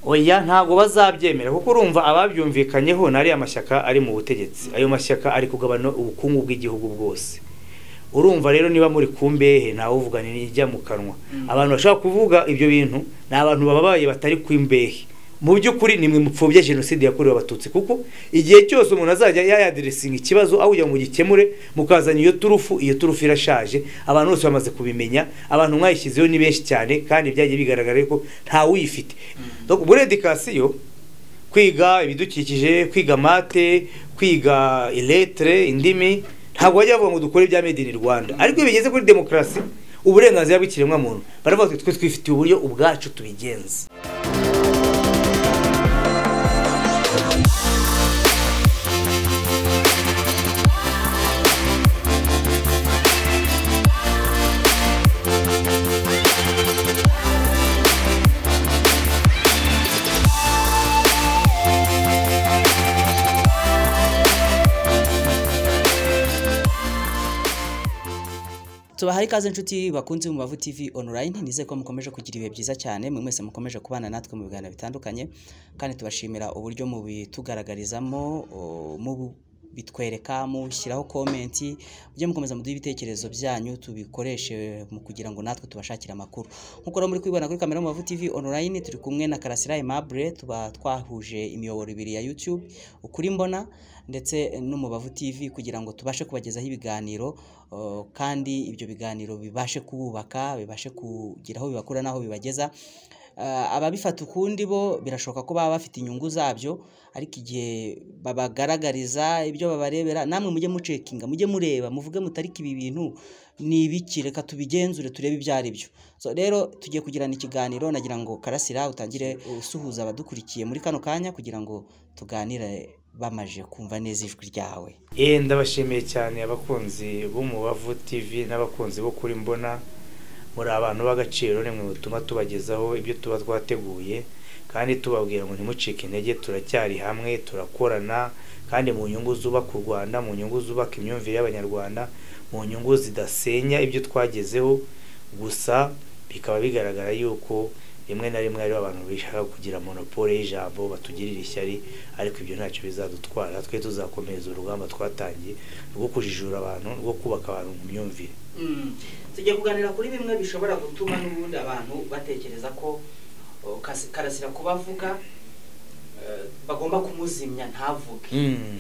oya ntabwo bazabyemera kuko urumva ababyumvikanyeho ni ariya mashyaka ari mu butegetsi ayo mashyaka ari kugabana ubukungu bw'igihugu bwose urumva rero niba muri ku mbehe uvuga ni ijya mu kanwa abantu bashobora kuvuga ibyo bintu ni abantu bababaye batari ku mbehe mu by'ukuri ni mwe mupfubye jenoside yakorewe abatutsi kuko igihe cyose umuntu azajya yayadiresinga ikibazo aho kugira ngo gikemure mukazana iyo turufu iyo turufu irashaje abantu bose bamaze kubimenya abantu mwayishyizeho ni benshi cyane kandi byagiye bigaragara ko ntawuyifite muri edikasiyo kwiga ibidukikije kwiga mate kwiga iletire indimi ntabwo bajya bavuga ngo dukore ibya made in rwanda ariko iyo bigeze kuri demokarasi uburenganzira bw'ikiremwamuntu baravuga ngo twe twifitiye uburyo ubwacu tubigenza tubahaye ikaze inshuti bakunze mu bavu tv online nizeye ko mukomeje kugira ibihe byiza cyane mwe mwese mukomeje kubana natwe mu biganiro bitandukanye kandi tubashimira uburyo mubitugaragarizamo mu bitwereka mushyiraho komenti mujye mukomeza muduha ibitekerezo byanyu tubikoreshe mu kugira ngo natwe tubashakire amakuru nk'uko rero muri kwibona kuri kamera mubavu tv online turi kumwe na karasira aimable tuba twahuje imiyoboro ibiri ya youtube ukuri mbona ndetse n'umubavu tv kugira ngo tubashe kubagezaho ibiganiro kandi ibyo biganiro bibashe kububaka bibashe kugira aho bibakura n'aho bibageza ababifata ukundi bo birashoboka ko baba bafite inyungu zabyo ariko igihe babagaragariza ibyo babarebera namwe mujye mucekinga mujye mureba muvuge mutariki ibi bintu ni ibiki reka tubigenzure turebe ibyo ari byo rero tugiye kugirana ikiganiro nagira ngo karasira utangire usuhuza abadukurikiye muri kano kanya kugira ngo tuganire bamaje kumva neza ijwi ryawe yewe ndabashimiye cyane abakunzi b'umubavu tv n'abakunzi bo kuri mbona muri abantu b'agaciro nimwe bituma tubagezaho ibyo tuba twateguye kandi tubabwira ngo ntimucike intege turacyari hamwe turakorana kandi mu nyungu zubaka u rwanda mu nyungu zubaka imyumvire y'abanyarwanda mu nyungu zidasenya ibyo twagezeho gusa bikaba bigaragara yuko rimwe na rimwe hariho abantu bishaka kugira monopole y'ijambo batugirira ishyari ariko ibyo ntacyo bizadutwara twe tuzakomeza urugamba twatangiye rwo kujijura abantu rwo kubaka abantu mu myumvire tugiye kuganira kuri bimwe bishobora gutuma n'ubundi abantu batekereza ko karasira kubavuga bagomba kumuzimya ntavuge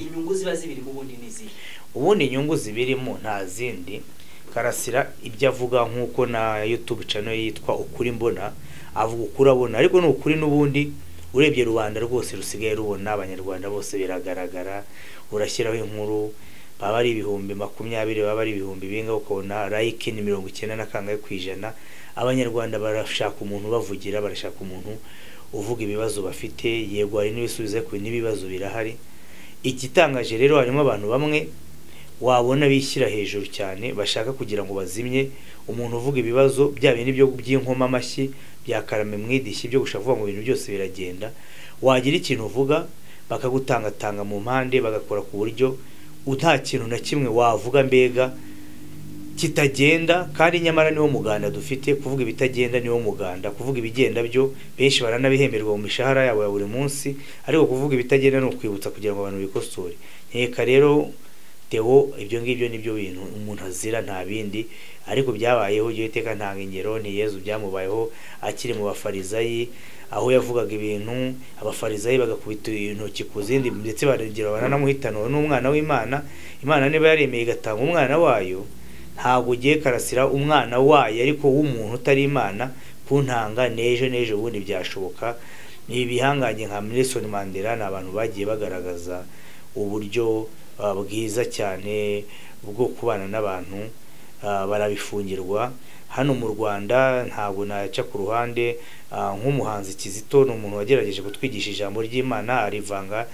inyungu ziba zibirimo ubundi n'izihe ubundi inyungu zibirimo nta zindi karasira ibyo avuga nk'uko na yutube cano yitwa ukuri mbona avuga ukuri abona ariko ni ukuri n'ubundi urebye rubanda rwose rusigaye rubona abanyarwanda bose biragaragara urashyiraho inkuru baba ari ibihumbi makumyabiri baba ari ibihumbi binga ukabona layike ni mirongo icyenda na kangahe ku ijana abanyarwanda barashaka umuntu bavugira barashaka umuntu uvuga ibibazo bafite yego hari n'ibisubizo ku n'ibibazo birahari igitangaje rero harimo abantu bamwe wabona bishyira hejuru cyane bashaka kugira ngo bazimye umuntu uvuga ibibazo bya bindi by'inkoma amashyi bya karame mu idishyi byo gushaka kuvuga ngo ibintu byose biragenda wagira ikintu uvuga bakagutangatanga mu mpande bagakora ku buryo nta kintu na kimwe wavuga mbega kitagenda kandi nyamara niwo muganda dufite kuvuga ibitagenda niwo muganda kuvuga ibigenda byo benshi baranabihemberwa mu mishahara yabo ya buri munsi ariko kuvuga ibitagenda ni ukwibutsa kugira ngo abantu bikosore nkeka rero tewo ibyo ngibyo nibyo bintu umuntu azira nta bindi ariko byabayeho igihe iteka nta nkengero ni yezu byamubayeho akiri mu bafarizayi aho yavugaga ibintu abafarizayi bagakubita intoki ku zindi ndetse baragira baranamuhitanura n'umwana w'imana imana niba yaremeye igatanga umwana wayo ntabwo ugiye karasira umwana wayo ariko w'umuntu utari imana ku ntanga n'ejo n'ejo ubundi byashoboka ni ibihangange nka Nelson Mandela ni abantu bagiye bagaragaza uburyo bwiza cyane bwo kubana n'abantu barabifungirwa hano mu rwanda ntabwo naca ku ruhande nk'umuhanzi kizito ni umuntu wagerageje kutwigisha ijambo ry'imana arivanga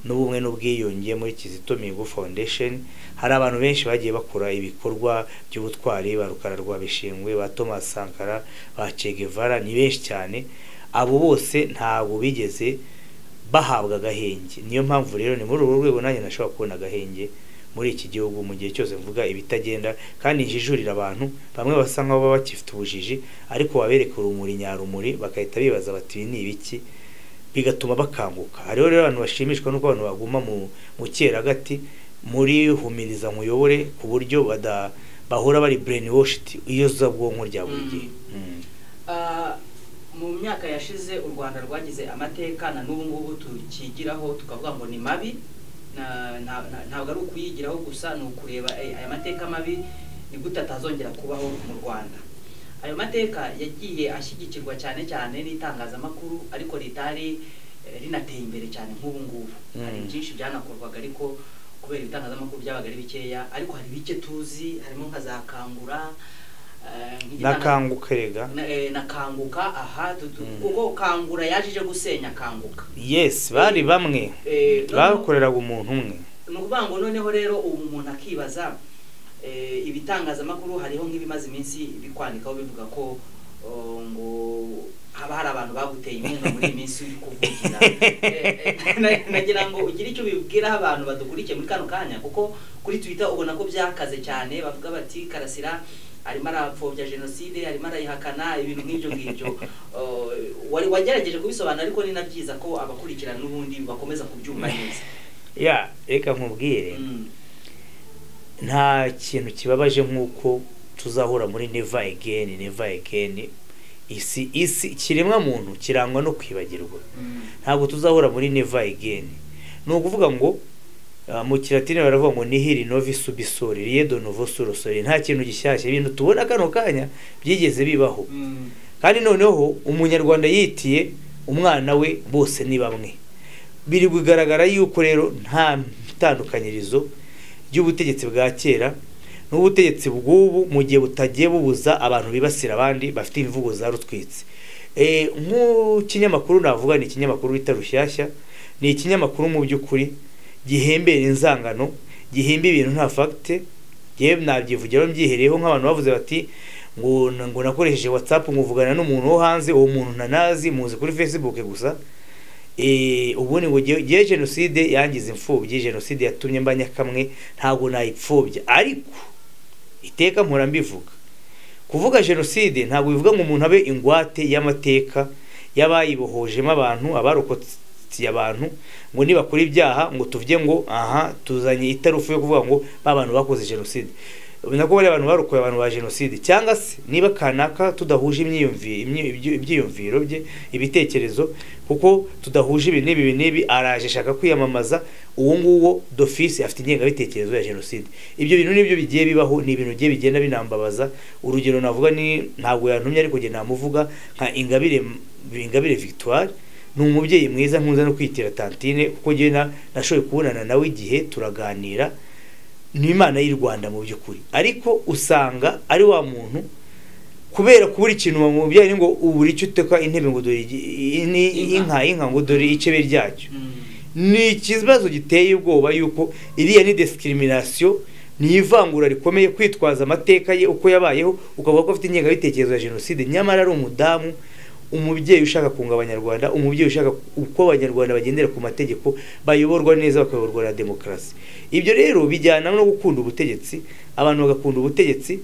n'ubumwe n'ubwiyunge muri kizito mihigo foundation hari abantu benshi bagiye bakora ibikorwa by'ubutwari ba rukara rwa bishingwe ba thomas sankara ba cegevara ni benshi cyane abo bose ntabwo bigeze bahabwa agahenge niyo mpamvu rero ni muri uru rwego nanjye nashobora kubona agahenge muri iki gihugu mu gihe cyose mvuga ibitagenda kandi njijurira abantu bamwe basa nk'aho baba bakifite ubujiji ariko wabereka urumuri nyarumuri bagahita bibaza bati ibi ni ibiki bigatuma bakanguka hariho rero abantu bashimishwa n'uko abantu baguma mu mu cyeragati muri humiriza nkuyobore ku buryo bada bahora bari brain washed iyo zabwonko rya buri gihe Mm. Ah, mu myaka yashize u rwanda rwagize amateka na n'ubu ngubu tukigiraho tukavuga ngo ni mabi na- na- na- ntabwo ari ukuyigiraho gusa ni ukureba eh, aya mateka mabi ni gute atazongera kubaho mu rwanda ayo mateka yagiye ashyigikirwa cyane cyane n'itangazamakuru ariko ritari eh, rinateye imbere cyane nk'ubu ngubu hari Mm. byinshi byanakorwaga ariko kubera ibitangazamakuru byabaga ari bikeya ariko hari bike tuzi harimo nka za kangura eh, nk'igitanga- nakanguka rega na, eh, na kanguka aha tu- tu- Mm. kuko kangura yaje ije gusenya kanguka yes bari bamwe Eh, no- bakoreraga umuntu umwe ni ukuvuga ngo noneho rero ubu umuntu akibaza eh, ibitangazamakuru hariho nk'ibimaze iminsi bikwandikaho bivuga ko oh, ngo haba hari abantu baguteye inkunga muri iyi minsi uri kuvugira Eh, eh, na- nagira ngo ugire icyo bibwiraho abantu badukurikiye muri kano kanya kuko kuri twitter ubona ko byakaze cyane bavuga bati karasira arimo arapfobya jenoside arimo arayihakana ibintu nk'ibyo ngibyo Oh, wari wagerageje kubisobanura ariko ni na byiza ko abakurikirana n'ubundi bakomeza kubyumva neza ya reka nkubwire Mm. nta kintu kibabaje nk'uko tuzahura muri never again never again isi isi ikiremwa muntu kirangwa no kwibagirwa Mm. ntabwo tuzahura muri never again ni ukuvuga ngo ah, mu kilatini baravuga ngo nihiri novi subisori riedo novo surosori nta kintu gishyashya ibintu tubona kano kanya byigeze bibaho Mm. kandi noneho umunyarwanda yitiye umwana we bose ni bamwe biri kugaragara yuko rero nta tandukanyirizo ry'ubutegetsi bwa kera n'ubutegetsi bw'ubu mu gihe butagiye bubuza abantu bibasira abandi bafite imvugo za rutwitsi Eh, nk'ikinyamakuru navuga ni ikinyamakuru bita rushyashya ni ikinyamakuru mu by'ukuri gihembera inzangano gihimba ibintu nta fagite yewe nabyivugiraho mbyihereyeho nk'abantu bavuze bati ngo ngo nakoresheje watsapu nkuvugana n'umuntu wo hanze uwo muntu ntanazi muzi kuri facebook gusa Eh, ubundi ngo ngewe- ngewe jenoside yangize imfubyi jenoside yatumye mba nyakamwe ntabwo nayipfubya ariko iteka mpora mbivuga kuvuga jenoside ntabwo bivuga ngo umuntu abe ingwate y'amateka y'abayibohojemo abantu abarokotse abantu ngo nibakora ibyaha ngo tuvuge ngo aha tuzanye itarufu yo kuvuga ngo ba bantu bakoze jenoside nako bariya bantu barokoye abantu ba jenoside cyangwa se niba kanaka tudahuje imyiyumvi- imyi- ibyi- ibyiyumviro bye ibitekerezo kuko tudahuje ibi n'ibi ibi n'ibi araje ashaka kwiyamamaza uwo nguwo d'office afite ingengabitekerezo ya jenoside ibyo bintu nibyo bigiye bibaho ni ibintu bigiye bigenda binambabaza urugero navuga ni ntabwo yantumye ariko njye namuvuga nka ingabire ingabire victoire ni umubyeyi mwiza nkunze no kwitira tantine kuko njyewe na- nashoboye kubonana nawe igihe turaganira ni imana y'u rwanda mu by'ukuri ariko usanga ari wa muntu kubera kubura ikintu wamubyaye ni ngo ubura icyo uteka intebe ngo dore igi- i- ni- inka Inka. inka ngo dore icebe ryacyo Mm. ni ikibazo giteye ubwoba yuko iriya ni discrimination ni ivangura rikomeye kwitwaza amateka ye uko yabayeho ukavuga ko afite ingengabitekerezo ya jenoside nyamara ari umudamu umubyeyi ushaka kunga abanyarwanda umubyeyi ushaka uko abanyarwanda bagendera ku mategeko bayoborwa neza bakayoborwa na demokarasi ibyo rero bijyana no gukunda ubutegetsi abantu bagakunda ubutegetsi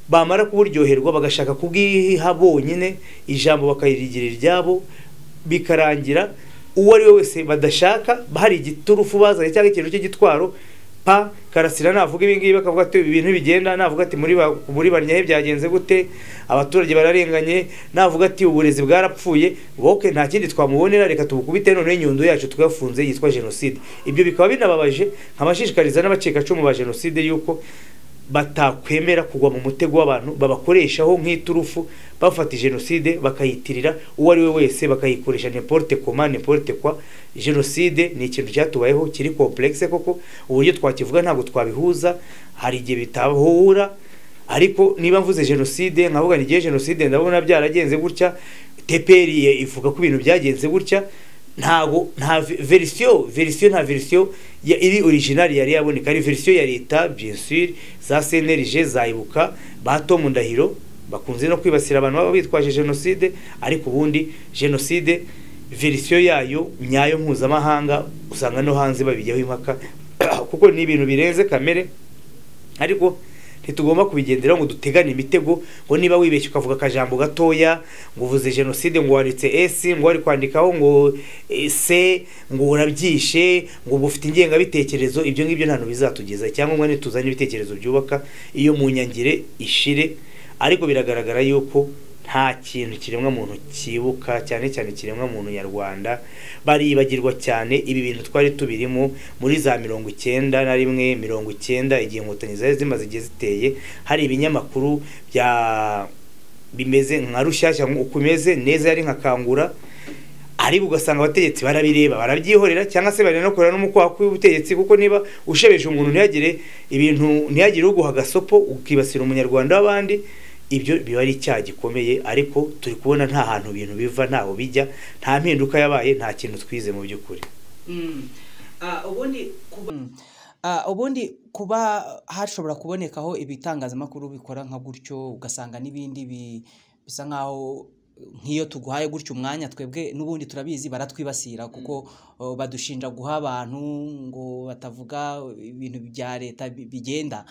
bamara kuburyoherwa bagashaka kubwiha bonyine ijambo bakarigira iryabo bikarangira uwo ari we wese badashaka hari igiturufu bazanye cyangwa ikintu cy'igitwaro pa karasira navuga ibi ngibi bakavuga ati ibintu bigenda navuga ati muri ba- muri barnyahe byagenze gute abaturage bararenganye navuga ati uburezi bwarapfuye woke nta kindi twamubonera reka tubukubite none inyundo yacu twafunze yitwa jenoside ibyo bikaba binababaje nkabashishikariza n'abacikacumu ba jenoside yuko batakwemera kugwa mu mutego w'abantu babakoreshaho nk'iturufu bafata jenoside bakayitirira uwo ari we wese bakayikoresha n'importe koma n'importe kwa jenoside ni ikintu cyatubayeho kiri complexe koko uburyo twakivuga ntabwo twabihuza hari igihe bitahura ariko niba mvuze jenoside nkavuga ni igihe jenoside ndabona byaragenze gutya teperi ivuga ko ibintu byagenze gutya ntago nta ve- verisiyo verisiyo nta verisiyo ya- iri orijinali yari yaboneka ari verisiyo ya leta bien sûr za cnlg za ibuka ba tom ndahiro bakunze no kwibasira abantu baba bitwaje jenoside ariko ubundi jenoside verisiyo yayo nyayo mpuzamahanga usanga no hanze babijyaho impaka kuko ni ibintu birenze kamere ariko ntitugomba kubigenderaho ngo dutegane imitego ngo niba wibeshye ukavuga akajambo gatoya ngo uvuze jenoside ngo wanditse esi ngo wari kwandikaho ngo eh, se ngo urabyishe ngo uba ufite ingengabitekerezo ibyo ngibyo ntabwo bizatugeza icyangombwa ni tuzanye ibitekerezo byubaka iyo mu nyangire ishire ariko biragaragara yuko nta kintu kiremwa muntu cyibuka cyane cyane kiremwa muntu nyarwanda baribagirwa cyane ibi bintu twari tubirimo muri za mirongo icyenda na rimwe mirongo icyenda igihe inkotanyi zari zimaze igihe ziteye hari ibinyamakuru bya bimeze nka rushyashya uko umeze neza yari nka kangura ariko ugasanga abategetsi barabireba barabyihorera cyangwa se baranakorera n'umukwaku w'ubutegetsi kuko niba ushebeje umuntu ntihagire ibintu ntihagire uguha agasopo ukibasira umunyarwanda w'abandi ibyo biba ari icyaha gikomeye ariko turi kubona nta hantu ibintu biva ntaho bijya nta mpinduka yabaye nta kintu twize mu by'ukuri Mm. Ah, ubundi kuba Ah, ubundi kuba hashobora kubonekaho ibitangazamakuru bikora nka gutyo ugasanga n'ibindi bi- bisa nkaho nk'iyo tuguhaye gutyo umwanya twebwe n'ubundi turabizi baratwibasira kuko oh, badushinja guha abantu ngo batavuga ibintu bya leta bi- bigenda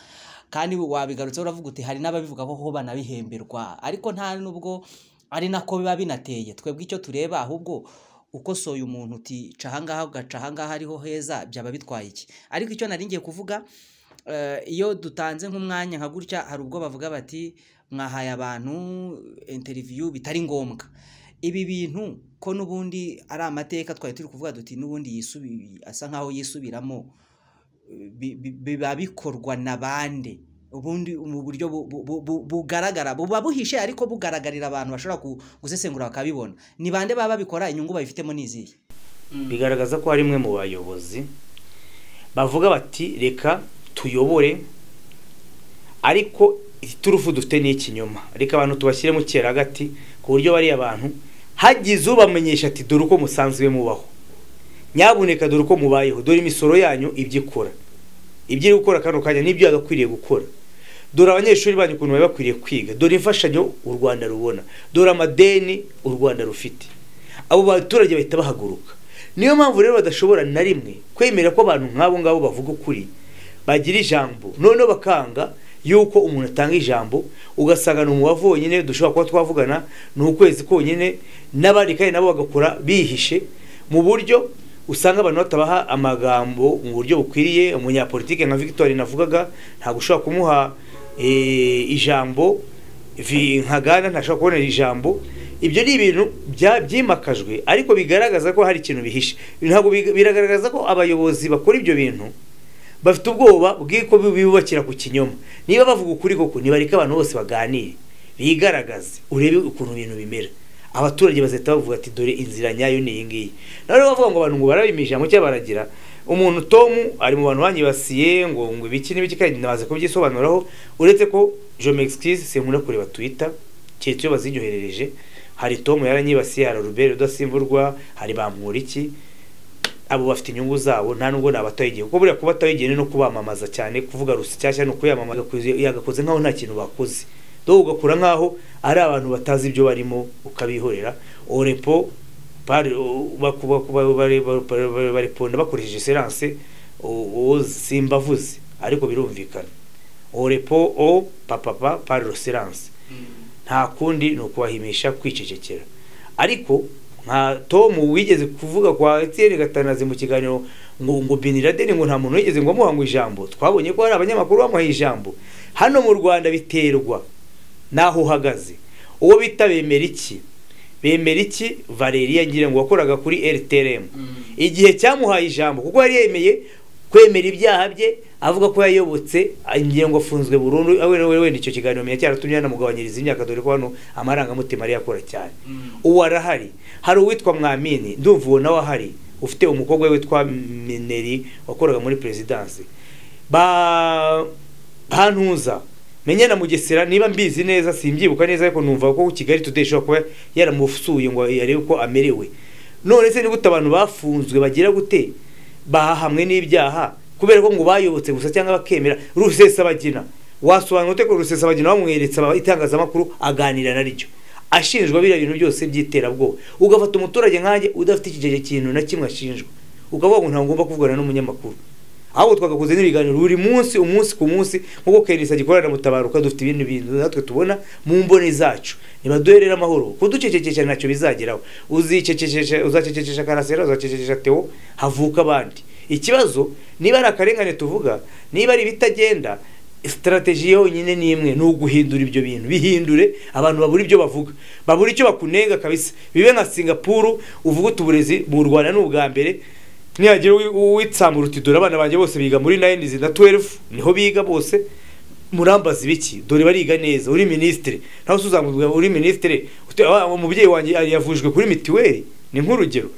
kandi wabigarutse uravuga uti hari n'ababivuga ko ho banabihemberwa ariko nta nubwo ari nako biba binateye twebwe icyo tureba ahubwo ukosoye umuntu uti ca ahangaha ugaca ahangaha ariho heza byaba bitwaye iki ariko icyo nari ngiye kuvuga eh, iyo dutanze nk'umwanya nka gutya hari ubwo bavuga bati mwahaye abantu interiviyu bitari ngombwa ibi bintu ko n'ubundi ari amateka twari turi kuvuga duti n'ubundi yisubi asa nkaho yisubiramo eh, bi- bi- biba bikorwa na bande ubundi mu buryo bu- bu- bu- bu- bugaragara buba buhishe ariko bugaragarira abantu bashobora ku- gusesengura bakabibona ni bande baba babikora inyungu babifitemo ni izihe Mm. bigaragaza ko harimwe mu bayobozi bavuga bati reka tuyobore ariko iturufu dufite ni ikinyoma reka abantu tubashyire mu cyeragati ku buryo bariya bantu hagize ubamenyesha ati dore uko musanzwe mubaho nyabuneka dore uko mubayeho dore imisoro yanyu ibyo ikora ibyo iri gukora kano kanya n'ibyo yagakwiriye gukora dore abanyeshuri banyu ukuntu bari bakwiriye kwiga dore imfashanyo u rwanda rubona dore amadeni u rwanda rufite abo baturage bahita bahaguruka niyo mpamvu rero badashobora na rimwe kwemera ko abantu nk'abo ngabo bavuga ukuri bagira ijambo noneho bakanga yuko umuntu atanga ijambo ugasanga ni umubavu wonyine dushobora kuba twavugana ni ukwezi konyine n'abandi kandi nabo bagakora bihishe mu buryo usanga abantu batabaha amagambo mu buryo bukwiriye umunyapolitike nka victoire navugaga ntabwo ushobora kumuha eh, ijambo vi nka Ghana ntashobora kubonera ijambo ibyo ni ibintu bya- byimakajwe ariko bigaragaza ko hari ikintu bihishe ntabwo big- biragaragaza ko abayobozi bakora ibyo bintu bafite ubwoba bw'uko bibubakira ku kinyoma niba bavuga ukuri koko nibareke abantu bose baganire bigaragaze urebe ukuntu ibintu bimera abaturage bazahita bavuga ati dore inzira nyayo ni iyi ngiyi noneho bavuga ngo abantu ngo barabima ijambo cyangwa baragira umuntu tomu ari mu bantu banyibasiye ngo ngo ibiki n'ibiki kandi ndabaze kubyisobanuraho uretse ko je m'excuse sinkunda kureba twitter keretse iyo bazinyoherereje hari tomu yaranyibasiye hari rubere udasimburwa hari bamwuriki abo bafite inyungu zabo nta nubwo nabataho igihe kuko buriya kubataho igihe ni no kubamamaza cyane kuvuga rushyashya ni ukuyamamaza Yagakoze- yagakoze nk'aho nta kintu bakoze do ugakura nk'aho ari abantu batazi ibyo barimo ukabihorera orepo pari- u- baku- baku- ba- bari- bari- bari- bareponda bakoresheje seranse uwo simbavuze ariko birumvikana orepo o papapa pari seranse Mm. nta kundi ni ukubahimisha kwicecekera ariko nka tomu wigeze kuvuga kwa etiyeni gatanazi mu kiganiro ngo ngo bin laden ngo nta muntu wigeze ngo amuha ngo ijambo twabonye ko hari abanyamakuru bamuhaye ijambo hano mu rwanda biterwa n'aho uhagaze uwo bita bemera iki bemera iki valeriya ngira ngo wakoraga kuri rtrm Mm. igihe cyamuhaye ijambo kuko yari yemeye kwemera ibyaha bye avuga ko yayobotse ingengo afunzwe burundu we we wenda icyo kiganiro menya cyaratumye yanamugabanyiriza imyaka dore ko hano amarangamutima ari yakora cyane Mm. uwo arahari hari uwitwa mwamini ndumva uwo nawe ahari ufite umukobwa we witwa mineri wakoraga muri perezidansi ba bantuza menya na mugesera niba mbizi neza simbyibuka neza ariko numva ko kigali today ishobora kuba yaramusuye ngo arebe uko amerewe none se ni gute abantu bafunzwe bagira gute bahamwe n'ibyaha kubera ko ngo bayobotse gusa cyangwa bakemera rusesabagina wasobanura ute ko rusesabagina bamweretse aba- itangazamakuru aganira naryo ashinjwa biriya bintu byose by'iterabwoba ugafata umuturage nkanjye udafite ikigege kintu na kimwe ashinjwa ukavuga ngo ntabwo ngomba kuvugana n'umunyamakuru ahubwo twagakoze n'ibiganiro buri munsi umunsi ku munsi nk'uko kerisa gikorana na mutabaruka dufite ibindi bintu natwe tubona mu mboni zacu nibaduherere amahoro kuducecekesha ntacyo bizageraho uzicecekesha uzacecekesha karasera uzacecekesha teo havuka abandi ikibazo niba ari akarengane tuvuga niba ari ibitagenda sitarateji yonyine ni imwe ni uguhindura ibyo bintu bihindure abantu babura ibyo bavuga babura icyo bakunenga kabisa bibe nka singapuru uvuga uti uburezi mu rwanda ni ubwa mbere nihagira uwitsambura uti dore abana banjye bose biga muri nayinizi na tuwerefu niho biga bose murambaza ibiki dore bariga neza uri minisitiri nawe uzamuka uri minisitiri umubyeyi wanjye yavujwe kuri mituweli ni nk'urugero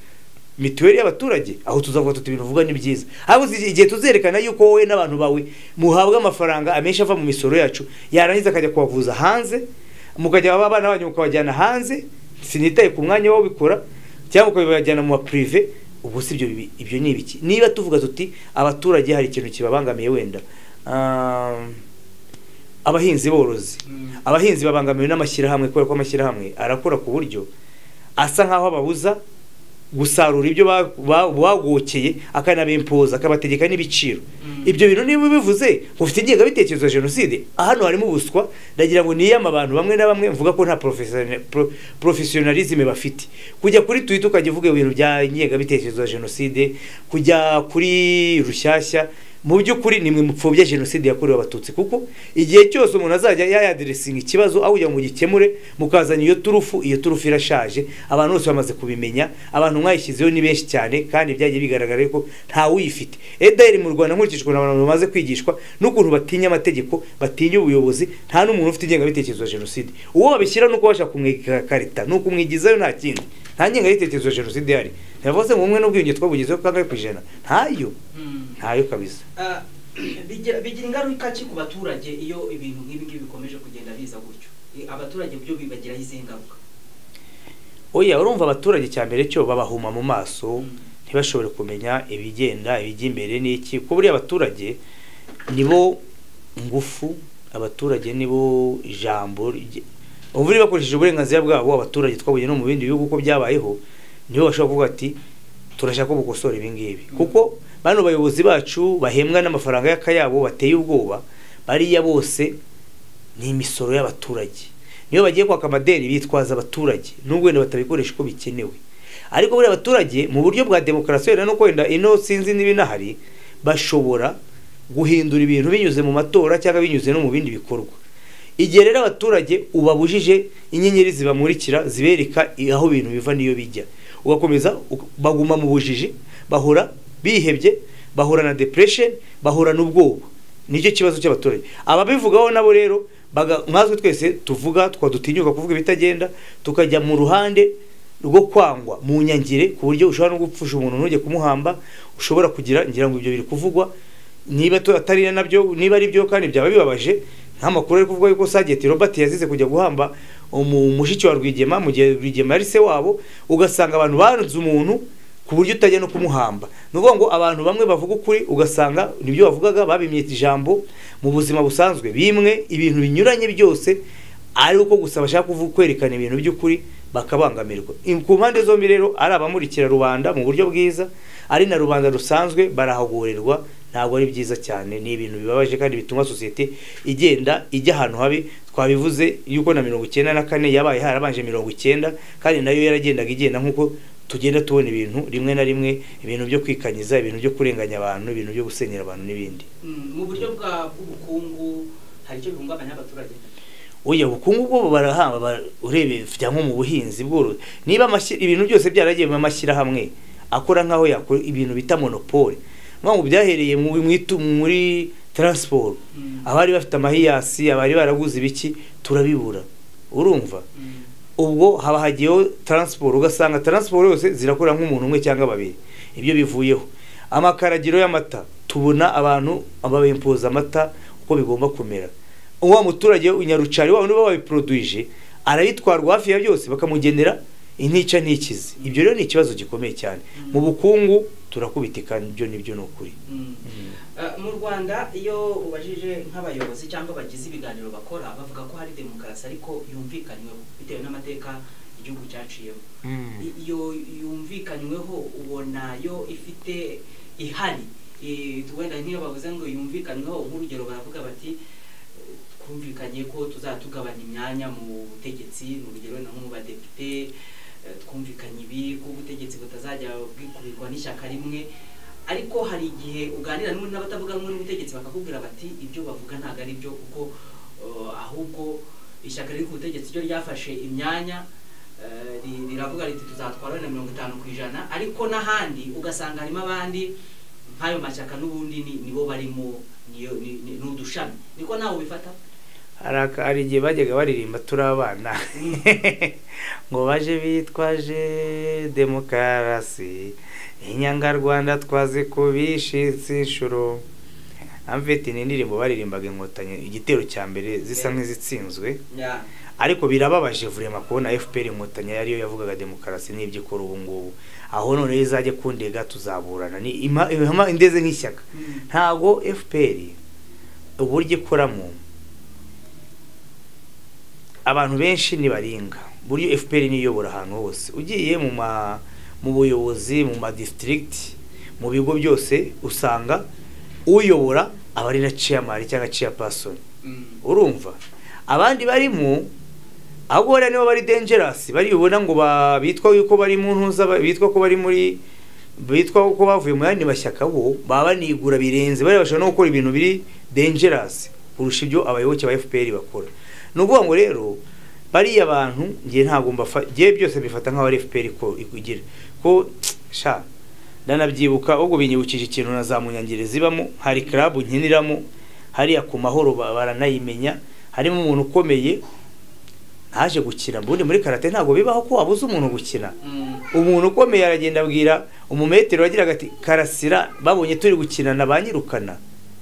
mituweli y'abaturage aho tuzavuga tuti ibintu uvuga ni byiza ahubwo igihe tuzerekana yuko wowe n'abantu bawe muhabwa amafaranga amenshi ava mu misoro yacu yarangiza akajya kubavuza hanze mukajya abana banyu mukabajyana hanze sinitaye ku mwanya w'ubikora cyangwa ukabibajyana mu mapurive ubu si ibyo ibyo ni ibiki niba tuvuga tuti abaturage hari ikintu kibabangamiye wenda abahinzi borozi abahinzi babangamiwe n'amashyirahamwe kubera ko amashyirahamwe arakora ku buryo asa nk'aho ababuza gusarura ibyo bagokeye akanabimpoza akabategeka n'ibiciro ibyo bintu niba bivuze ufite ingengabitekerezo ya jenoside hano harimo ubuswa ndagira ngo niyama abantu bamwe na bamwe mvuga ko nta porofesiyonarizme bafite kujya kuri twita ukajya uvuga ibintu bya ingengabitekerezo ya jenoside kujya kuri rushyashya mu by'ukuri ni mwe mupfobya jenoside yakorewe abatutsi kuko igihe cyose umuntu azajya yayaderesinga ikibazo aho kugira ngo gikemure mukazana iyo turufu iyo turufu irashaje abantu bose bamaze kubimenya abantu mwayishyizeho ni benshi cyane kandi byagiye bigaragara ko ntawuyifite edayeri mu rwanda nkurikije ukuntu abantu bamaze kwigishwa n'ukuntu batinya amategeko batinya ubuyobozi nta n'umuntu ufite ingengabitekerezo ya jenoside uwo babishyira nuko bashaka kumwegeka karita ni ukumwigizayo nta kindi nta ngengabitekerezo ya jenoside ihari ntibavuze ngo umwe n'ubwiyunge twabugezeho kangahe ku ijana ntayo ntayo kabisa bigira ingaruka ki ku baturage iyo ibintu nk'ibi ngibi bikomeje kugenda biza gutyo abaturage byo bibagiraho izihe ngaruka oya urumva abaturage cya mbere cyo babahuma mu maso ntibashobore kumenya ibigenda ibijya imbere n'iki ko buriya abaturage nibo ngufu abaturage nibo ijambo ubu bakoresheje uburenganzira bwabo abaturage twabuye no mu bindi bihugu uko byabayeho nibo bashobora kuvuga ati turashaka ko bukosora ibi ngibi kuko bano bayobozi bacu bahembwa n'amafaranga y'akayabo bateye ubwoba bariya bose ni imisoro y'abaturage niyo bagiye kwaka amadeni bitwaza abaturage n'ubwo wenda batabikoresha uko bikenewe ariko buriya abaturage mu buryo bwa demokarasi wenda nuko wenda ino sinzi n'ibinahari bashobora guhindura ibintu binyuze mu matora cyangwa binyuze no mu bindi bikorwa igihe rero abaturage ubabujije inyenyeri zibamurikira zibereka aho ibintu biva n'iyo bijya ugakomeza baguma mu bujiji bahora bihebye bahura na depression bahura n'ubwoba nicyo kibazo cy'abaturage ababivugaho nabo rero nkatwe twese tuvuga twadutinyuka kuvuga ibitagenda tukajya mu ruhande rwo kwangwa mu nyangire ku buryo ushobora no gupfusha umuntu ntujye kumuhamba ushobora kugira ngira ngo ibyo biri kuvugwa niba atari nabyo niba ari byo kandi byaba bibabaje nk'amakuru ari kuvuga yuko sageti robert yazize kujya guhamba umushiki wa rwigema mu gihe rwigema yari se wabo ugasanga abantu banze umuntu ku buryo utajya no kumuhamba ni ukuvuga ngo abantu bamwe bavuga ukuri ugasanga nibyo bavugaga babimyita ijambo mu buzima busanzwe bimwe ibintu binyuranye byose ari uko gusa bashaka kwerekana ibintu by'ukuri bakabangamirwa ku mpande zombi rero ari abamurikira rubanda mu buryo bwiza ari na rubanda rusanzwe barahagorerwa ntabwo ari byiza cyane ni ibintu bibabaje kandi bituma sosiyete igenda ijya ahantu habi twabivuze yuko na mirongo icyenda na kane yabaye harabanje mirongo icyenda kandi nayo yaragendaga igenda nk'uko tugenda tubona ibintu rimwe na rimwe ibintu byo kwikanyiza ibintu byo kurenganya abantu ibintu byo gusenyera abantu n'ibindi mu buryo bw'ubukungu hari icyo bihungabanya abaturage oya ubukungu bwo barahamba urebe nko mu buhinzi bworozi niba ibintu byose byaragiye mu mashyirahamwe akora nk'aho yakora ibintu bita monopole ngo byahereye muri taransiporo abari bafite amahiyasi abari baraguze ibiki turabibura urumva ubwo haba hagiyeho taransiporo ugasanga taransiporo yose zirakora nk'umuntu umwe cyangwa babiri ibyo bivuyeho amakaragiro y'amata tubona abantu babimpoza amata uko bigomba kumera uwo muturage unyarucari wabo niba wabiporodwije arabitwarwa hafi ya byose bakamugenera intica ntikize ibyo rero ni ikibazo gikomeye cyane mu bukungu turakubita ibyo nibyo ni ukuri mu rwanda iyo ubajije nk'abayobozi cyangwa bagize ibiganiro bakora bavuga ko hari demokarasi ariko yumvikanyweho bitewe n'amateka igihugu cyaciyemo iyo yumvikanyweho ubona yo ifite ihari eh, wenda nk'iyo bavuze ngo yumvikanweho nk'urugero baravuga bati eh, twumvikanye ko tuzatugabanya imyanya mu butegetsi ni urugero wenda nko mu badepite eh, twumvikanye ibi ko ubutegetsi butazajya bwikurirwa n'ishyaka rimwe ariko hari igihe uganira n'ubundi n'abatavuga rumwe n'ubutegetsi bakakubwira bati ibyo bavuga ntabwo ari byo kuko eh, ahubwo ishyaka riri ku butegetsi ryo ryafashe imyanya eh, ri- riravuga riti tuzatwara wenda mirongo itanu ku ijana ariko n'ahandi ugasanga harimo abandi nk'ayo mashyaka n'ubundi ni- nibo barimo niyo ni- ni ni udushami niko nawe ubifata hari aka- hari igihe bajyaga baririmba turi abana ngo baje bitwaje demokarasi inyangarwanda twazikubishitse inshuro amvete ni indirimbo baririmbaga inkotanyi igitero cya mbere zisa nk'izitsinzwe Ya. ariko birababaje vurema kubona fpr inkotanyi ariyo yavugaga demokarasi n'ibyo ikora ubu ngubu aho none iyo izajya kundega tuzaburana ni ima- ihema indeze nk'ishyaka Mm. ntabwo fpr uburyo ikoramo abantu benshi ntibaringa buryo fpr niyo iyobora ahantu hose ugiye mu ma mu buyobozi mu ma district mu bigo byose usanga uyobora aba ari na chairman cyangwa chairperson Mm. urumva abandi barimo ahubwo bariya nibo bari dangerous baribona ngo ba- bitwa yuko bari mu ntuza ba- bitwa ko bari muri bitwa ko bavuye mu yandi mashyaka bo baba banigura birenze bariya bashobora no gukora ibintu biri dangerous kurusha ibyo abayoboke ba FPR bakora ni ukuvuga ngo rero bariya bantu ngiye ntabwo mbafa ngiye byose bifata nk'aho ari FPR ko ikugira ko sha ndanabyibuka ubwo binyibukije ikintu na za munyangeri zibamo hari club nkiniramo hariya ku mahoro ba- baranayimenya harimo umuntu ukomeye ntaje gukina mbundi muri karate ntabwo bibaho ko wabuze umuntu gukina Mm. umuntu ukomeye aragenda abwira umumetero wagiraga ati karasira babonye turi gukinana banyirukana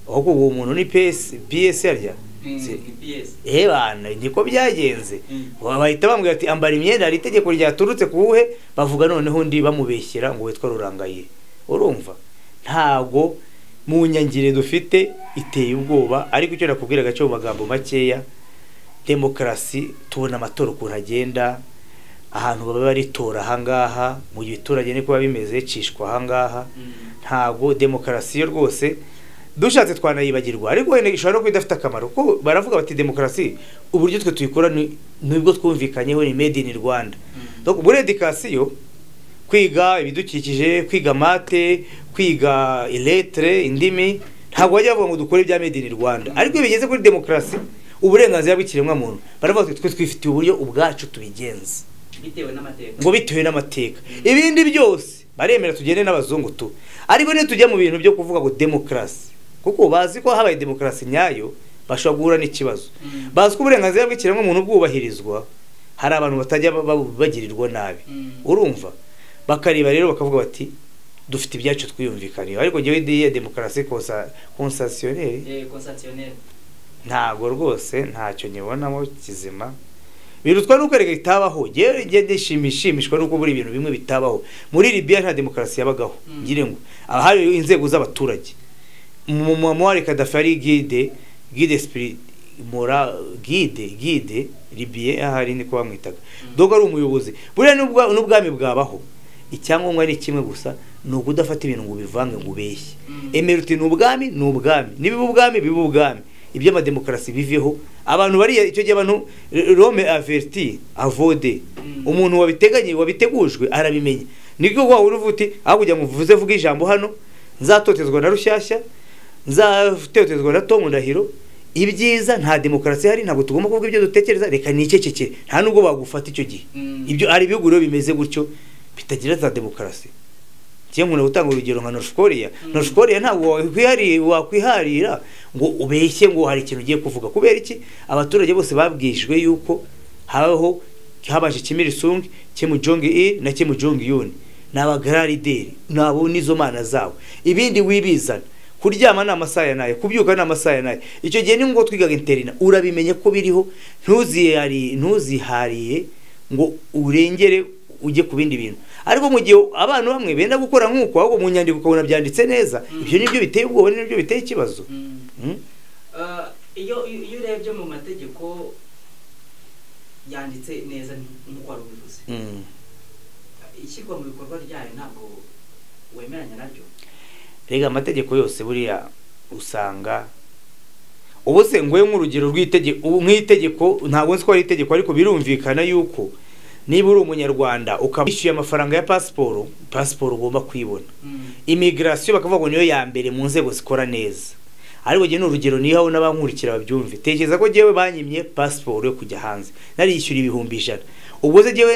ahubwo uwo muntu ni PS PSR rya Mm. Si- Yes. eh bana niko byagenze Mm. bahita bambwira ati ambara imyenda hari itegeko ryaturutse ku buhe bavuga noneho undi bamubeshyera ngo witwa rurangaye urumva ntabwo mu nyangire dufite iteye ubwoba ariko icyo nakubwiraga cyo mu magambo makeya demokarasi tubona amatora ukuntu agenda ahantu baba baritora ahangaha mu giturage niko biba bimeze cishwa ahangaha Mm. ntabwo demokarasi yo rwose dushatse twanayibagirwa ariko wenda ishobora no kuba idafite akamaro kuko baravuga bati demokarasi uburyo twe tuyikora ni- nibwo twumvikanyeho ni made in rwanda Mm. Donc, muri edikasiyo kwiga ibidukikije kwiga mate kwiga iletre indimi ntabwo bajya bavuga ngo dukore ibya made in rwanda ariko iyo bigeze kuri demokarasi uburenganzira bw'ikiremwamuntu baravuga bati twe twifitiye uburyo ubwacu tubigenza bitewe n'amateka ngo bitewe n'amateka ibindi byose baremera tugende n'abazungu tu ariko niyo tujya mu bintu byo kuvuga ngo demokarasi kuko bazi ko habaye demokarasi nyayo bashobora guhura n'ikibazo Mm. bazi ko uburenganzira bw'ikiremwamuntu bwubahirizwa hari abantu batajya ba- ba- bagirirwa nabi Mm. urumva bakareba rero bakavuga bati dufite ibyacu twiyumvikaniye ariko njyewe ideye ya demokarasi konsasiyoneri Eh, constitutionnel. ntabwo rwose ntacyo nyibonamo kizima birutwa nuko reka itabaho njyewe njye ndishimishimishwa nuko buri ibintu bimwe bitabaho muri Libya nta demokarasi yabagaho Mm. ngire ngo ahari inzego z'abaturage mu muwari Gaddafi ari guide guide spirit mora guide guide Libya ahari niko bamwitaga Mm. dogo ari umuyobozi buriya n'ubwa- n'ubwami bwabaho icyangombwa ni kimwe gusa ni ukudafata ibintu ngo ubivange ngo ubeshye Mm. emera uti ni ubwami ni ubwami nibiba ubwami biba ubwami iby'amademokarasi biveho abantu bariya icyo gihe abantu rome averti avode Mm. umuntu wabiteganyiye wabitegujwe arabimenya nibwo waba uri uvuti aho kugira ngo uvuze vuga ijambo hano nzatotezwa na rushyashya nzatotezwa na tomu ndahiro ibyiza nta demokarasi hari ntabwo tugomba kuvuga ibyo dutekereza reka nicecekere nta nubwo bagufata icyo gihe Mm. ibyo ari ibihugu rero bimeze gutyo bitagira za demokarasi njye nkunda gutanga urugero nka norsikoriya Mm. norsikoriya ntabwo wakwihari- wakwiharira ngo ubeshye ngo hari ikintu ugiye kuvuga kubera iki abaturage bose babwishwe yuko habaho habaje kimirisung kimujongi i na kimujongi yuni ni abagararideri nabo nizo mana zabo ibindi wibizana kuryama ni amasaha ya nayo kubyuka ni amasaha ya nayo icyo gihe ni ngombwa twigaga interina urabimenya ko biriho ntuzihariye ntuzihariye ngo urengere ujye ku bindi bintu ariko mu gihe abantu bamwe benda gukora nk'uko ahubwo mu nyandiko ukabona byanditse neza Mm. ibyo nibyo biteye ubwoba nibyo biteye ikibazo Mm. Mm? Ah, iyo iyo urebye mu mategeko yanditse neza nk'uko wari ubivuze Mm. ishyirwa mu bikorwa ryayo ntabwo wemeranya naryo rega amategeko yose buriya usanga ubu se ngoye nk'urugero rw'itegeko nk'itegeko ntabwo nzi ko ari itegeko ariko birumvikana yuko niba uri umunyarwanda ukaba wishyuye amafaranga ya pasiporo pasiporo ugomba kuyibona imigirasiyo bakavuga ngo niyo ya mbere mu nzego zikora neza ariko njye ni urugero nihaho n'abankurikira babyumve tekereza ko njyewe banyimye pasiporo yo kujya hanze nariyishyura ibihumbi ijana ubwo se njyewe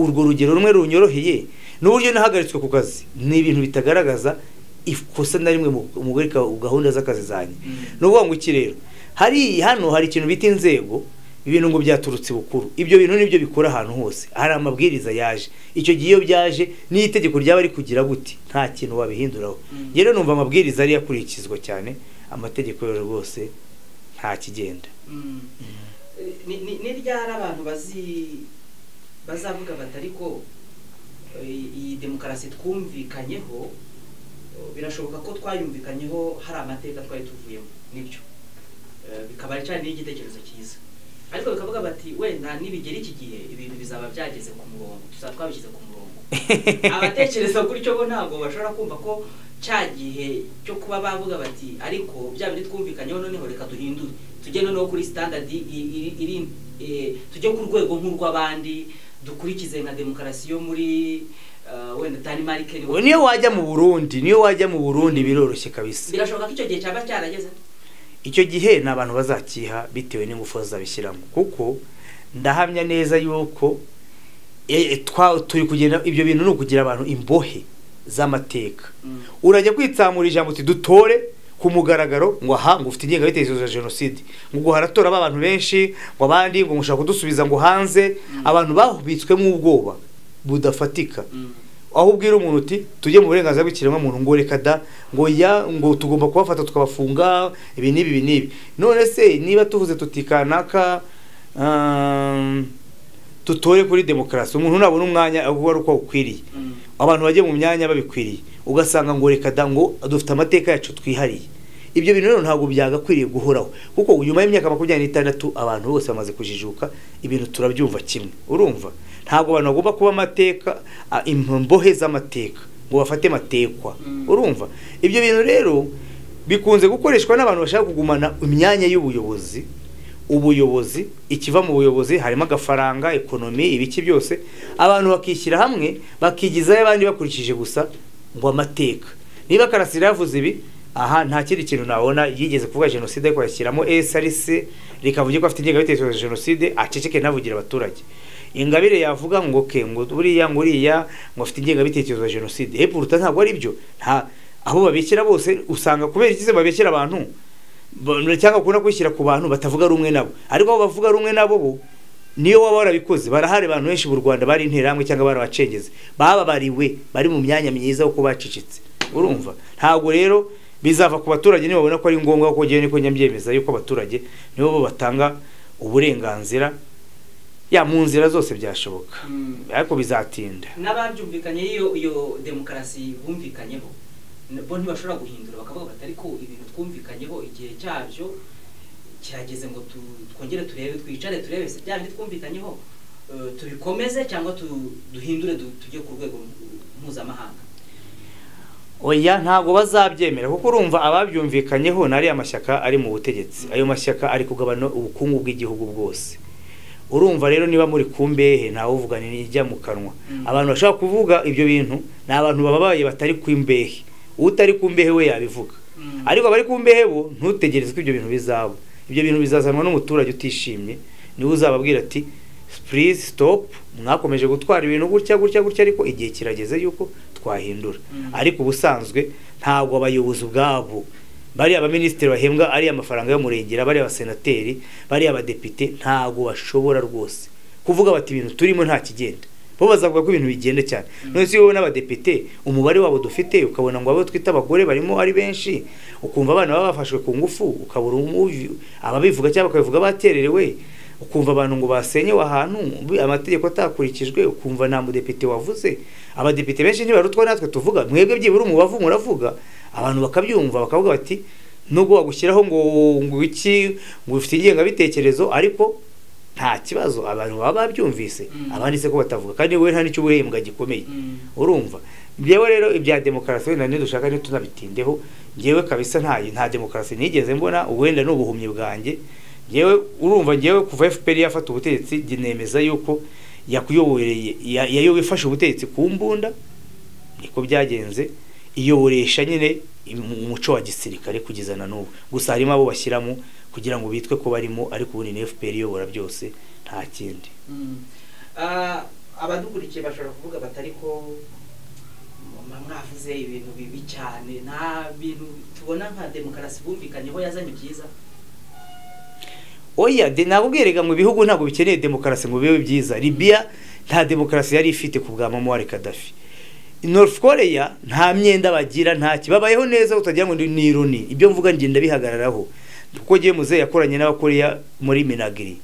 urwo rugero rumwe runyoroheye n'uburyo nahagaritswe ku kazi ni ibintu bitagaragaza ikosa na rimwe muri gahunda z'akazi zanjye ni ukuvuga ngo iki rero hari hano hari ikintu bita inzego ibintu ngo byaturutse bukuru ibyo bintu nibyo bikora ahantu hose hari amabwiriza yaje icyo gihe iyo byaje n'iyo itegeko ryaba rikugira gute nta kintu wabihinduraho rero numva amabwiriza ariyo akurikizwa cyane amategeko rero rwose nta kigenda ni ryari abantu bazi bazavuga batari ko iyi demokarasi twumvikanyeho birashoboka ko twayumvikanyeho hari amateka twari tuvuyemo nibyo bikaba cyane n'igitekerezo cyiza ariko bikavuga bati wenda nibigera iki gihe ibintu bizaba byageze ku murongo tuzaba twabishyize ku murongo abatekereza gutyo bo ntabwo bashobora kumva ko cya gihe cyo kuba bavuga bati ariko bya bindi twumvikanyeho noneho reka duhindure tujye noneho kuri sitandadi iri tujye ku rwego nk'urw'abandi dukurikize nka demokarasi yo muri wenda tanimarike niyo wajya mu burundi niyo wajya mu burundi biroroshye kabisa birashoboka ko icyo gihe cyaba cyarageze icyo gihe ni abantu bazakiha bitewe n'ingufu bazabishyiramo kuko ndahamya neza yuko turi kugenda ibyo bintu ni ukugira abantu imbohe z'amateka urajya kwitsamura ijambo uti dutore ku mugaragaro ngo aha ngo ufite ingengabitekerezo ya jenoside ngo haratora abantu benshi ngo abandi ngo mushaka kudusubiza ngo hanze abantu bahubitswemo ubwoba budafatika aho ubwira umuntu uti tujye mu burenganzira bw'ikiremwamuntu ngo reka da ngo ya ngo tugomba kubafata tukabafunga ibi n'ibi ibi n'ibi none se niba tuvuze tuti kanaka tutore kuri demokarasi umuntu nabona umwanya uba ari uko awukwiriye abantu bajya mu myanya babikwiriye ugasanga ngo reka da ngo dufite amateka yacu twihariye ibyo bintu rero ntabwo byagakwiriye guhoraho kuko nyuma y'imyaka makumyabiri n'itandatu abantu bose bamaze kujijuka ibintu turabyumva kimwe urumva ntabwo abantu bagomba kuba amateka imbohe z'amateka ngo bafate amatekwa urumva ibyo bintu rero bikunze gukoreshwa n'abantu bashaka kugumana imyanya y'ubuyobozi ubuyobozi ikiva mu buyobozi harimo agafaranga ekonomi ibiki byose abantu bakishyira hamwe bakigizaho abandi bakurikije gusa ngo amateka niba karasira yavuze ibi aha nta kindi kintu nabona yigeze kuvuga jenoside ariko yashyiramo SRC rikavuga ko afite ingengabitekerezo ya jenoside aceceke navugira abaturage ingabire yavuga ngo ke ngo buriya ngo uriya ngo afite ingengabitekerezo ya jenoside hepfo uruta ntabwo ari byo nta abo babeshyira bose usanga kubera ikize babeshyira abantu cyangwa bakunda kwishyira ku bantu batavuga rumwe nabo ariko abo bavuga rumwe nabo bo niyo waba warabikoze barahari abantu benshi mu rwanda bari interahamwe cyangwa barabacengeze bababariwe bari mu myanya myiza kuko bacicitse urumva ntabwo rero bizava ku baturage nibabona ko ari ngombwa kuko ngewe niko nyabyemeza yuko abaturage nibo batanga uburenganzira ya mu nzira zose byashoboka ariko bizatinda n'ababyumvikanye iyo iyo demokarasi bumvikanyeho bo ntibashobora guhindura bakavuga bati ariko ibintu twumvikanyeho igihe cyabyo cyageze ngo twongere turebe twicare turebe se bya bindi twumvikanyeho tubikomeze cyangwa duhindure tujye ku rwego mpuzamahanga oya ntabwo bazabyemera kuko urumva ababyumvikanyeho ni ariya mashyaka ari mu butegetsi ayo mashyaka ari kugabana ubukungu bw'igihugu bwose urumva rero niba muri ku mbehe ntawuvuga ijya mu kanwa abantu bashobora kuvuga ibyo bintu ni abantu bababaye batari ku mbehe utari ku mbehe we yabivuga ariko abari ku mbehe bo ntutegereze ko ibyo bintu bizaba ibyo bintu bizazanwa n'umuturage utishimye niwe uzababwira ati purize sitopu mwakomeje gutwara ibintu gutya gutya gutya ariko igihe kirageze yuko twahindura ariko ubusanzwe ntabwo abayobozi ubwabo bariya abaminisitiri bahembwa ariya amafaranga y'umurengera bariya abasenateri bariya abadepite ntabwo bashobora rwose kuvuga bati ibintu turimo nta kigenda bo bazavuga ko ibintu bigenda cyane none se wowe n'abadepite umubare wabo dufite ukabona ngo abo twita abagore barimo ari benshi ukumva abana baba bafashwe ku ngufu ukabura ababivuga cyangwa bakabivuga batererewe ukumva abantu ngo basenyewe ahantu amategeko atakurikijwe ukumva nta mudepite wavuze abadepite benshi ntibarutwa natwe tuvuga mwebwe byibura umubavu muravuga abantu bakabyumva bakavuga bati nubwo wagushyiraho ngo ngo iki ngo ufite ingengabitekerezo ariko nta kibazo abantu baba babyumvise abandi se ko batavuga kandi wowe nta n'icyo ubuhembwa gikomeye urumva njyewe rero ibya demokarasi wenda niyo dushaka niyo tunabitindeho njyewe kabisa nta nta demokarasi nigeze mbona wenda ni ubuhumyi bwanjye njyewe urumva njyewe kuva fpr yafata ubutegetsi njye nemeza yuko yakuyoboreye ya- yayo ifashe ubutegetsi ku mbunda niko byagenze iyoboresha nyine im- umuco wa gisirikare kugeza na n'ubu gusa harimo abo bashyiramo kugira ngo bitwe ko barimo ariko ubundi ni fpr iyobora byose nta kindi Mm. Ah, abadukurikiye bashobora kuvuga bati ariko mwa- mwavuze ibintu bibi cyane nta bintu tubona nka demokarasi bumvikanyeho yazanye byiza oya de nabubwirega mu bihugu ntabwo bikeneye demokarasi ngo bibe byiza Libya nta demokarasi yari ifite ku bwa Muammar Gaddafi North Korea nta myenda bagira nta kibabayeho neza utagira ngo ndi- ni ironi ibyo mvuga ngenda bihagararaho kuko giye muze yakoranye n'abakoreya muri Minagri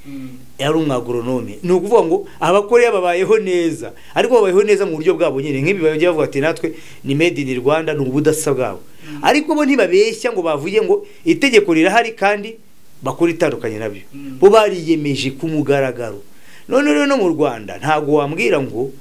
yari umwagoronome ni ukuvuga ngo abakoreya babayeho neza ariko babayeho neza mu buryo bwabo nyine nk'ibi bajya bavuga ati natwe ni made in rwanda ni ubudasa bwabo Mm. ariko bo ntibabeshya ngo bavuge ngo itegeko rirahari kandi bakora itandukanye nabyo Mm. bo bariyemeje ku mugaragaro none rero no mu rwanda ntabwo wambwira ngo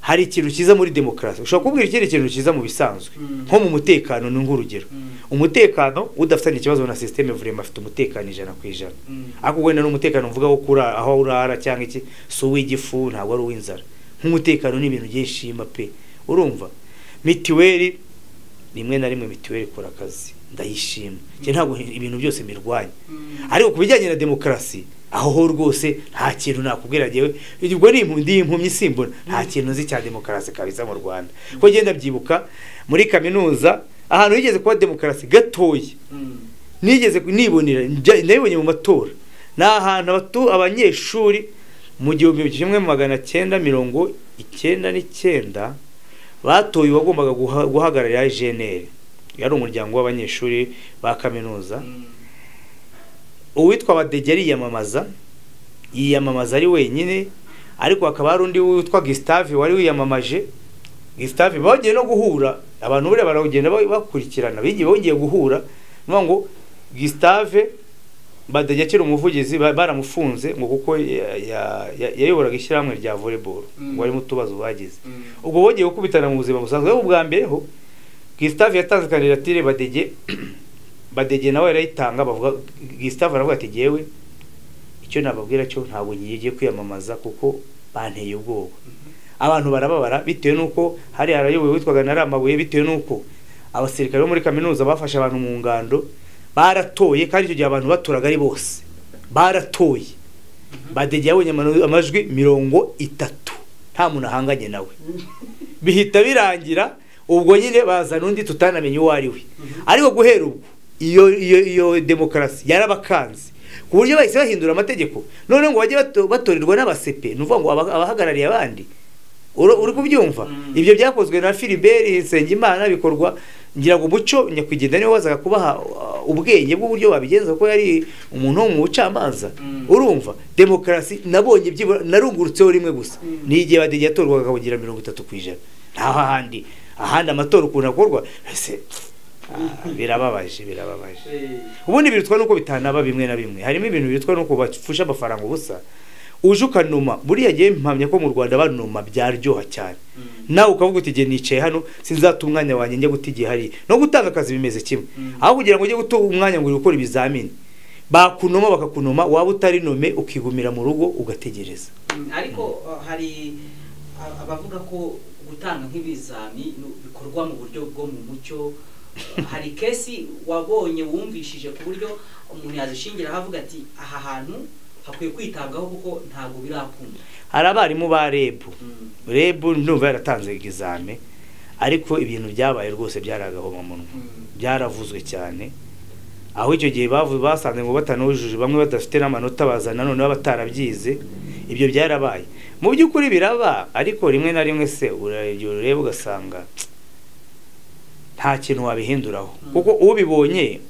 hari ikintu cyiza muri demokarasi ushobora kubwira ikindi kintu cyiza mu bisanzwe Mm. nko mu mutekano ni nk'urugero Mm. umutekano udafitanye ikibazo na sisiteme vurema afite umutekano ijana ku ijana Mm. ariko wenda n'umutekano mvuga wo kurara aho urara cyangwa iki si uw'igifu ntabwo ari uw'inzara nk'umutekano ni ibintu byinshi yima pe urumva mitiweli rimwe na rimwe mitiweli ikora akazi ndayishima njye ntabwo ibintu byose mbirwanya Mm. ariko ku bijyanye na demokarasi aho ho rwose nta kintu nakubwira njyewe ubwo ni impu- ndi impumyi simbona nta kintu nzi cya demokarasi kabisa mu rwanda ko ngenda byibuka muri kaminuza ahantu higeze kuba demokarasi gatoya Mm. nigeze ku- nibonera njya- nabibonye mu matora ni ahantu abatu- abanyeshuri mu gihumbi kimwe magana cyenda mirongo icyenda n'icyenda batoye uwagombaga guha- guhagararira jeneri yari umuryango w'abanyeshuri ba kaminuza Mm. uwitwa badege yiyamamaza yiyamamaza ari wenyine ariko hakaba hari undi witwa gisitave wari wiyamamaje gisitave bagiye no guhura abantu buriya baragenda ba- bakurikirana bigiye bongeye guhura ni ukuvuga ngo gisitave badege akiri umuvugizi ba- baramufunze ngo kuko ya- ya- ya- yayoboraga ishyirahamwe rya volleyball Mm. ngo harimo utubazo bagize Mm. ubwo bongeye gukubitana mu buzima busanzwe ariko ubwa mbere ho Gustave yatanze kandidatire Badege Badege nawe yarayitanga bavuga Gustave aravuga ati jyewe icyo nababwira cyo ntabwo ngiye kwiyamamaza kuko banteye ubwoba abantu barababara bitewe n'uko hari harayobowe witwaga na Ramabuye bitewe n'uko abasirikare bo muri kaminuza bafashe abantu mu ngando baratoye kandi icyo gihe abantu baturaga ari bose baratoye Badege yabonye amano- amajwi mirongo itatu nta muntu ahanganye nawe bihita birangira ubwo nyine bazana undi tutanamenye uwo ari we ariko guhera ubwo iyo iyo iyo demokarasi yarabakanze ku buryo bahise bahindura amategeko noneho ngo bajye bato- batorerwa n'abasepe ni ukuvuga ngo aba- abahagarariye abandi Uro- uri kubyumva Mm. ibyo byakozwe na Philibert Nsengimana bikorwa ngira ngo umuco nyakwigendera niwe wazaga kubaha uh, ubwenge bw'uburyo babigenza kuko yari umuntu wo mu bucamanza Mm. urumva demokarasi nabonye byibura narungurutseho rimwe gusa Mm. ni igihe badege yatorwaga akabugira mirongo itatu ku ijana ntaho ahandi ahandi amatora ukuntu akorwa ese ah, birababaje birababaje Eh. ubundi birutwa nuko bitanaba bimwe na bimwe harimo ibintu birutwa nuko bapfusha amafaranga ubusa uje ukanuma buriya gihe mpamya ko mu rwanda banuma byaryoha cyane Mm. nawe ukavuga uti igihe nicaye hano sinzata umwanya wanjye njya guta igihe hariya no gutanga akazi bimeze kimwe Mm. aho kugira ngo ujye guta umwanya ngo uri gukora ibizamini bakunoma bakakunoma waba utari nome ukigumira mu rugo ugategereza Mm, ariko uh, hari a- abavuga ko gutanga nk'ibizami nu- bikorwa mu buryo bwo mu mucyo Uh, hari kesi wabonye wumvishije ku buryo umuntu yazishingiraho avuga ati aha hantu hakwiye kwitabwaho kuko ntabwo birakunda hari abarimu ba rebu Mm, rebu ndumva yaratanze egizame ariko ibintu byabaye rwose byari agahomamunwa mm, byaravuzwe cyane aho icyo gihe bavu basanze ngo batanujuje bamwe badafite n'amanota baza nanone baba batarabyize ibyo byarabaye mu by'ukuri biraba ariko rimwe na rimwe se uragiye ureba ugasanga nta kintu wabihinduraho Mm. kuko ubibonye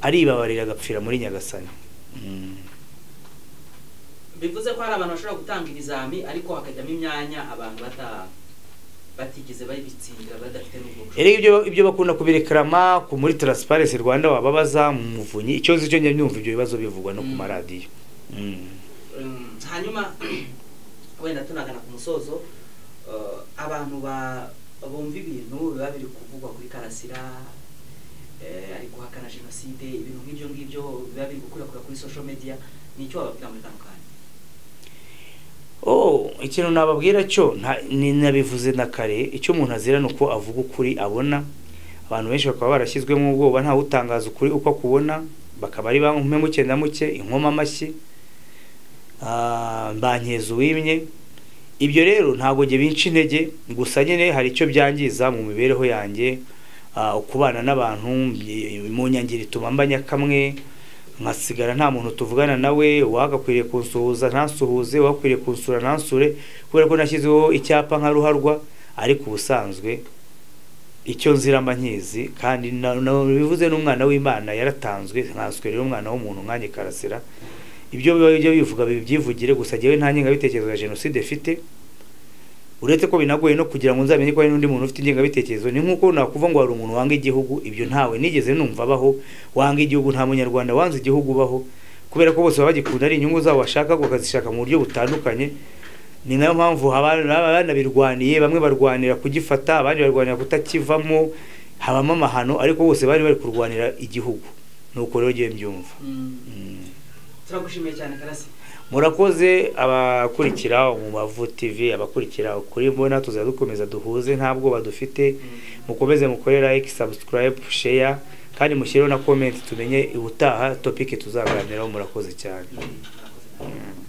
aribabarira agapfira muri nyagasani Mm. bivuze ko hari abantu bashobora gutanga ibizami ariko hakajyamo imyanya abantu bata batigeze babitsindira badafite n'ubwo bushobozi Erega ibyo ibyo bakunda kubirekarama ku muri Transparency Rwanda wababaza mu muvunyi icyo nzi cyo njya nyumva ibyo bibazo bivugwa no ku Mm. maradiyo Mm. Mm, hanyuma wenda tunagana ku musozo uh, abantu ba bumva ibintu biba biri kuvugwa kuri karasira eh, ari guhakana jenoside ibintu nk'ibyo ngibyo biba biri gukwirakura kuri social media nicyo wababwira muri kano kanya oh ikintu nababwira cyo nta- ni- nabivuze na kare icyo umuntu azira ni uko avuga ukuri abona abantu benshi bakaba barashyizwemo ubwoba ntawe utangaza ukuri uko akubona bakaba ari bamwe muke na muke inkoma amashyi ah, mbankeza uwimye ibyo rero ntabwo njye binca intege gusa nyine hari icyo byangiza mu mibereho yanjye ah, ukubana n'abantu mbi- mu nyangiro ituma mba nyakamwe nkasigara nta muntu tuvugana nawe wagakwiriye kunsuhuza ntansuhuze wakwiriye kunsura ntansure kubera ko nashyizeho icyapa nka ruharwa ariko ubusanzwe icyo nzira mba nkizi kandi na- na- bivuze n'umwana w'imana yaratanzwe nkanswe rero umwana w'umuntu nkanjye karasira ibyo biba bijya bivuga bibyivugire gusa njyewe nta ngengabitekerezo ya jenoside mfite uretse ko binagoye no kugira ngo nzamenye ko hari n'undi muntu ufite ingengabitekerezo ni nk'uko nakuvuga ngo hari umuntu wanga igihugu ibyo ntawe nigeze numva abaho wanga igihugu nta munyarwanda wanze igihugu ubaho kubera ko bose baba bagikunda ari inyungu zabo bashaka bakazishaka mu buryo butandukanye ni nayo mpamvu haba- baba banabirwaniye bamwe barwanira kugifata abandi barwanira kutakivamo habamo amahano ariko bose bari bari kurwanira igihugu nuko rero ngiye mbyumva Mm. turagushimiye cyane karasi murakoze abakurikira umubavu tv abakurikira ukuri mbona tuzajya dukomeza duhuze nta bwoba dufite mukomeze mukore like subscribe share kandi mushyireho na comment tumenye ubutaha topic tuzaganiraho murakoze cyane murakoze.